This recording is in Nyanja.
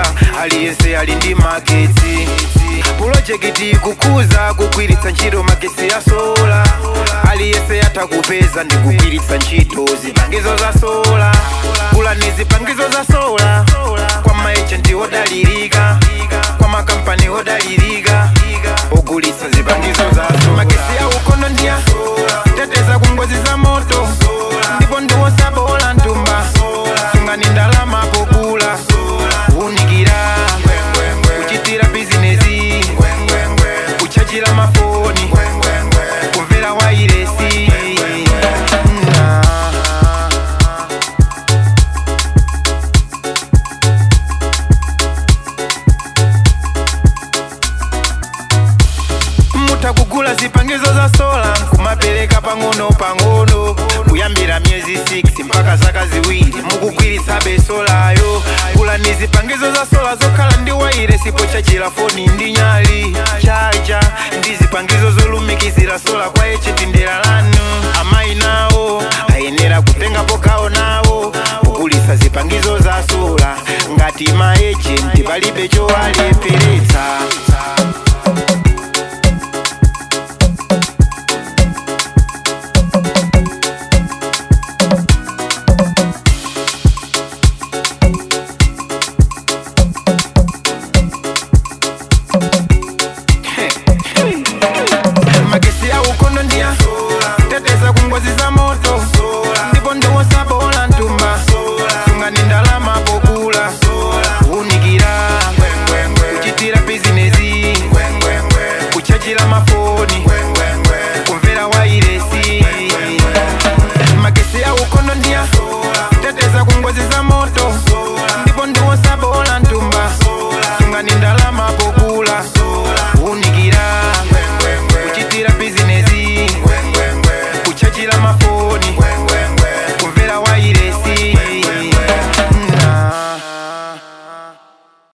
sola aliyense ali ndi magetsi pulojekiti kukuza kugwiritsa ntchito magetsi ya sola aliyense atha kupeza ndi kugwiritsa ntchito zipangizo za sola kulani zipangizo za sola kwa maejenti odalirika kwa makampani odalirika ogulitsa zipangizo za sola magetsi ya ukono ndiya teteza ku ngozi za moto ndipo ndiwosabola ntumba sungani ndalama pogula unikira kuchitira bizinesi kuchajira mafoni kumvera wairesi Na. mutha kugula zipangizo za sola kumapereka pang'ono pang'ono kuyambira miyezi 6 mpaka zaka ziwiri mukugwiritsa besolayo gulani zipangizo za sola zokhala ndi waire sipo chachira foni ndi nyali chacha ndi zipangizo zolumikizira sola kwa echeti ndera lanu amayi nawo ayenera kutengapo gawo nawo kugulitsa zipangizo za sola ngati maejenti palibe chowalepheretsa